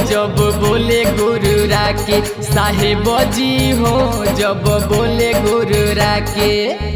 जब बोले गुरु राके साहेब जी हो जब बोले गुरु राके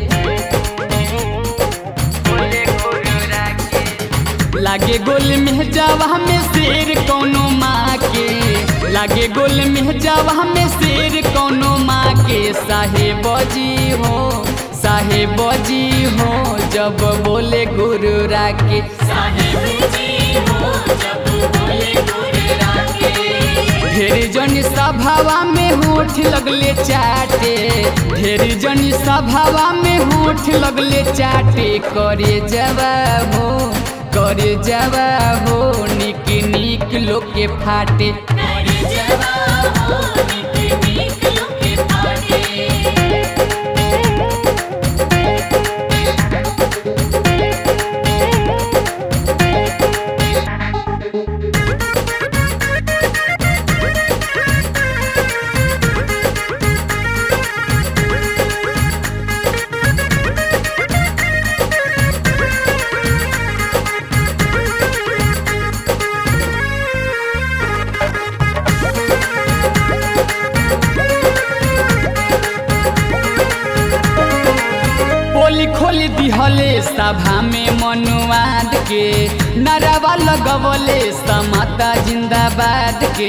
लागे गोल में जावा में शेर कौनो माँ के लागे गोल में जावा में शेर कौनो माँ के साहेब जी हो साहेब जी हो जब बोले गुरु राके साहेब जी हो जब बोले गुरु राके ढेर जन सभावा में होठ लगले चाटे ढेर जन सभावा में होठ लगले चाटे करे जवाबो करे जवाबो निक निक लोग के फाटे करे जवाब हो निक निक लोके फाटे पोली खोली दिहले सभा में मनुवाद के नरवा लगवले समाता जिंदाबाद के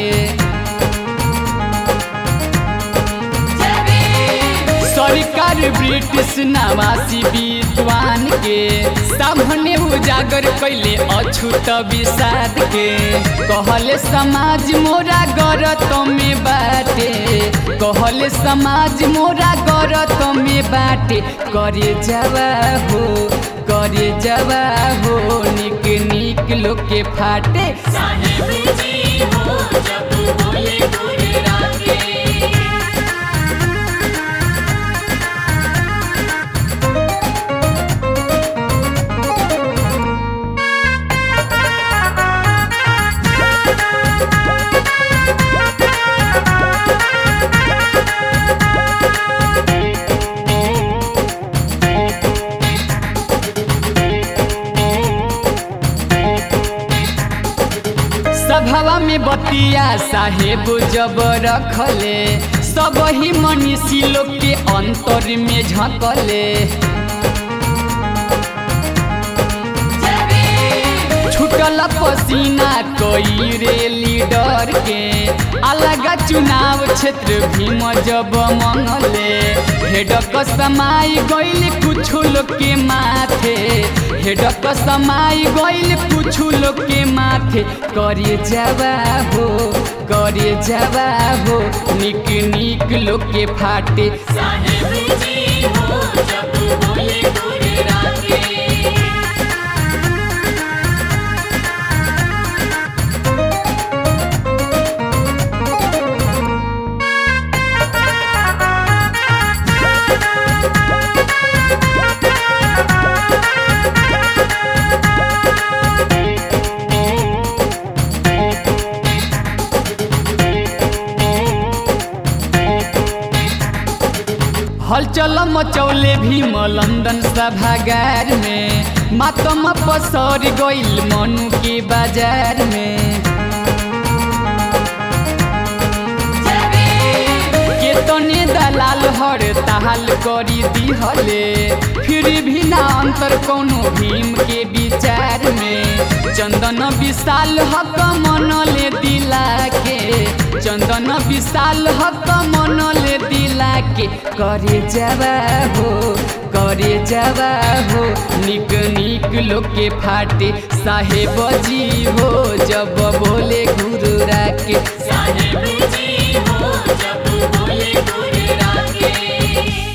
सरकार ब्रिटिश नवासी विद्वान के सामने उजागर कैले अछूत विषाद के कहले समाज मोरा गरत में बाटे कहले समाज मोरा गरत में बाटे करे जवा हो करे जवा हो निक निक लोग के फाटे साहेब जी हो जब बोले गुरु राके सभवा में बतिया साहेब जब रखले सब ही मनीषी लोग के अंतर में झकले छुटल पसीना कोई रे लीडर के अलग चुनाव क्षेत्र भीम जब मंगले हेडक समाई गइल कुछ लोग के माथे हेडक समाई गइल कुछ लोग के माथे करे जवा हो करे जवा हो निक निक लोग के फाटे साहेब जी हो जब बोले गुरु राके हलचल मचौले भीम लंदन सभागार में मातम पसर गइल मनु के बाजार में केतने दलाल हर ताल करी दिहले फिर भी ना अंतर कोनो भीम के विचार में चंदन विशाल हक मनले दिला के चंदन विशाल हक मनले दिला के करे जवा हो करे जवा हो निक निक लोग के फाटे साहेब जी हो जब बोले गुरु राके साहेब जी हो जब बोले गुरु राके